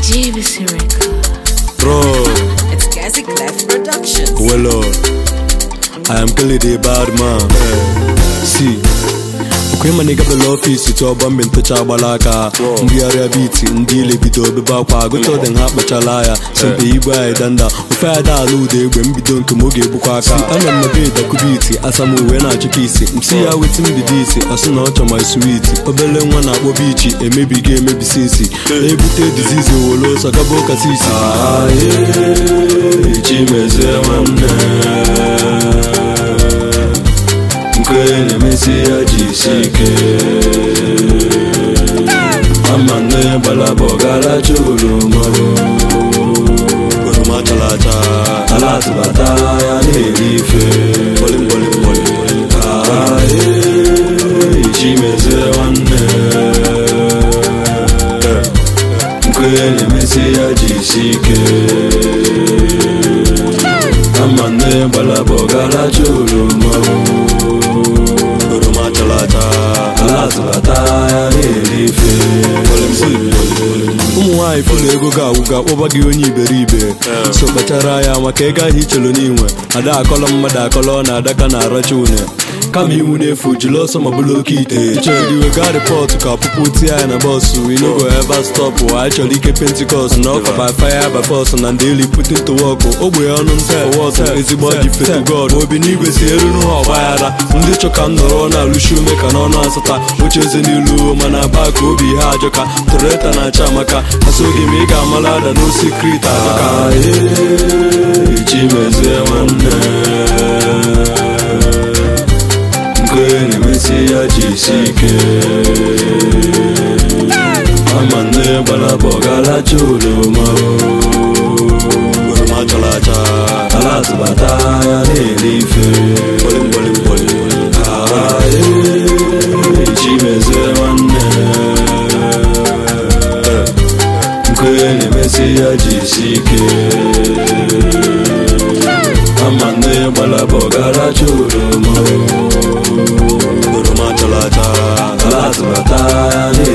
JVC Record. Bro, It's Cassie Clef Productions. well, uh, I am clearly the bad man. See. okwe ma nigga bela ọfisi tụ ọgba mgbe ntụcha agbala aka mbigharịa biti ndị ile bido obebe akwa agụta ọdị ha kpachala ya sempe igwe anyị danda ofe ya da ala ụda egbe mbido nke m oge egbukwa aka ana m na be dakubiti asam uwe na-achụka isi msi ya wetin mbido isi ọsị na ọ chọ my sweet obele nwa na-akpọ bichi emebigo emebisi isi na-ebute dizizi owolo ọsọ gaba ụka sisi chimezie nwanne nke na-emesi ya jisi ike ama nne gbalaba ọgaracha oroma oroma chara acha ala atụbata ya na-eri ife chimezie nwanne nke na-emesi ya jisi ike ama nne gbalaba ọgaracha oroma oroma chara acha ala atụbata ya na-eri ife ụmụ nwaanyị fụlụ ego ga-agwụga kpọba gị onye iberibe so kpachara ya maka ego ahụ ichelu n'inwe ada akọlọ mmadụ akọlọ na adaka na aracha une kama iwu na-efu jiri ọsọ ma bụrụ oke ite chọrọ wega rịpọtụ ka ọpụpụ tie ya na bọsụ inogo eva stọpụ anyị chọrọ ike pentikọst na ọka by fire by force na ndị eli putin to work ogbe ọnụ nta wọtụ ezigbo ọdị fetu god obi n'igwe si eruru ha ọgbaghara ndị chọka m nọrọ na-alụshi ume ka n'ọnụ asata oche eze n'ilu mana ba ka obi ha ajọka toreta na-acha amaka asoghị m ị ga-amala ada n'osikrit ajọka chimezie nwanne nke na-emesi ya jisi ike ama nne gbalaba ọgaracha oroma oroma chara acha ala atụbata ya na-eri ife chimezie nwanne nke na-emesi ya jisi ike ama nne gbalaba ọgaracha oroma oroma chara acha ala atụbata ya